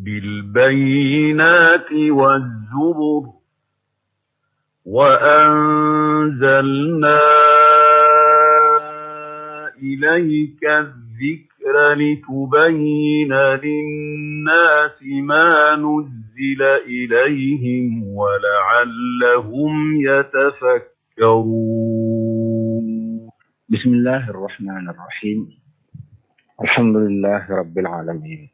بالبينات والزبر وأنزلنا إليك الذكر لتبين للناس ما نزل إليهم ولعلهم يتفكرون بسم الله الرحمن الرحيم الحمد لله رب العالمين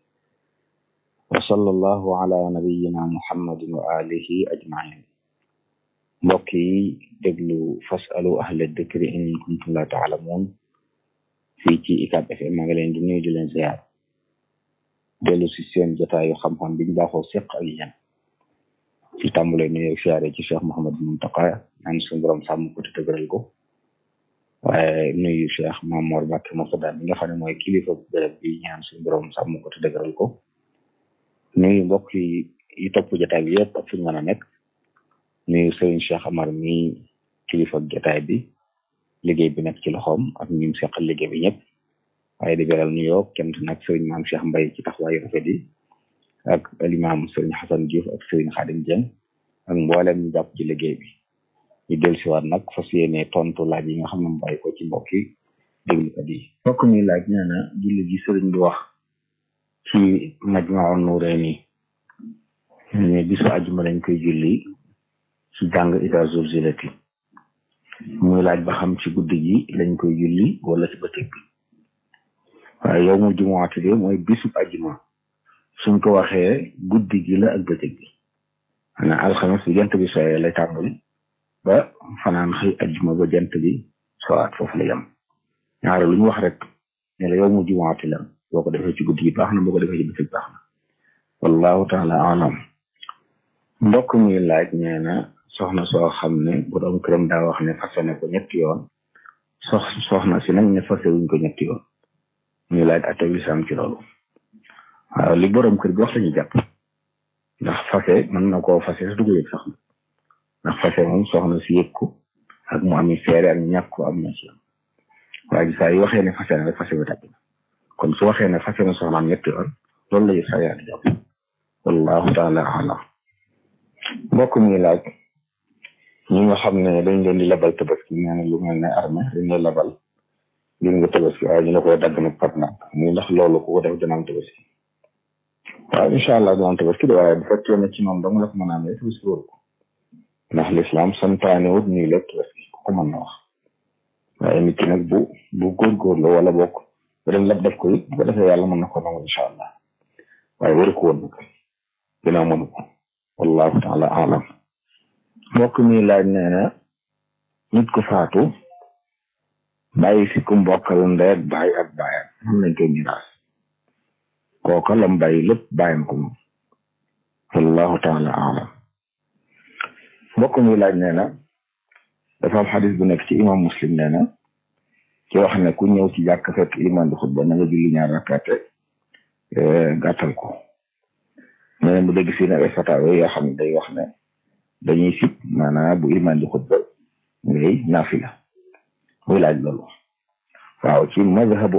وصلى الله على نبينا محمد وآله أجمعين mbokk yi déglu fasalu ahla dikri in kuntum la taalamuun fii ci UCAB FM maa ngi leen di nuyu di leen ziar dellu si seen jotaayu xam-xam biñ baaxoo seq ak yéen ci tàmbale nuyu siyaare ci Cheikh Mouhamadou Mountakha naan suñu borom sàmm ko te dëgëral ko waaye nuyu Cheikh Mamour Mbacke Moussa mi nga xam ne mooy kilifa béréb bi ñaan suñu borom sàmm ko te dëgëral ko nuyu mbokk yi yi topp jotaay bi yëpp ak fu ñu mën a nekk nuyu Serigne Cheikh Amar mi kilifa jotaay bi liggéey bi nekk ci loxoom ak ñi mu seqal liggéey bi ñëpp waaye di beral nuyoo kenn nag Serigne maam Cheikh Mbaye ci taxawaayu rafet yi ak alimaam Serigne Hassan Diouf ak Serigne Khadim Dieng ak mboolem ñu jàpp ci liggéey bi ñu dellusiwaat nag fas yéene tontu laaj yi nga xam ne mu bàyyi ko ci mbokk yi déglukat yi. mbokk mi laaj nee na julli gi Serigne bi wax ci Majmahun Nurayni ne bisu àjjuma lañ koy julli. ci jàng ida zulzilati muy laaj ba xam ci guddi gi lañ koy julli wala ci bëccëg bi waaye yow mu jumuwaati de mooy bisub ajuma suñ ko waxee guddi gi la ak bëccëg bi xanaa alxames bi jant bi sooyee lay tàmbali ba fanaan xëy ajuma ba jant bi sowaat foofu la yem ñaare lu ñu wax rek ne la yow mu jumuwaati la boo ko defee ci guddi gi baax na boo ko defee ci bëccëg baax na wallahu taala alam mbokk muy laaj nee na soxna soo xam ne borom këram daa wax ne fase ne ko ñetti yoon sox soxna si nag ne fase wuñ ko ñetti yoon muy laaj ateb lislaam ci loolu waaw li borom kër gi wax lañu jàpp ndax fase mën na koo fase su dugg yëg sax ndax fase moom soxna si yëg ko ak mu ami seere ak ñàkk ko am na ci waaye saa yi waxee ne fase na rek fase bi tàgg na kon su waxee ne fase na soxnaam ñetti yoon loolu la yëg sa yaa di jàpp wallahu taala alam mbokk mi laaj ñi nga xam ne dañ leen di labal tabaski nee na lu mel ne armée dañ lay labal ngir nga tabaski waaye ñu la koy dagg nag par nag muy ndax loolu ku ko def dina am tabaski waaw incha allah dina am tabaski de waaye bu fekkee ne ci noonu dong la ko mën a amee tabaski wóor ko ndax lislaam santaane wut nii lépp tabaski ku ko mën na wax waaye nit ki nag bu bu góorgóorlu wala bokk ba dem lab def ko it bu ko defee yàlla mën na ko nangu incha allah waaye waru ko woon nag dina mënu ko wallahu taala alam mbokk mi laaj nee na nit ku faatu bàyyi fi ku mbokkal ndey ak baay ak baayam xam nañ koy miraas kooka lam bàyyi lépp bàyyam ko moom wallahu taala alam mbokk mi laaj nee na dafa am xadis bu nekk ci imam muslim nee na ci wax ne ku ñëw ci jàkk fekk iman di xutba na nga julli ñaar rakkaate gàttal ko nee na mu dégg si ne ay fataawe yoo xam ne day wax ne dañuy sib maanaam bu iman di xutba ngay naafila muy laaj loolu waaw ci mazhabu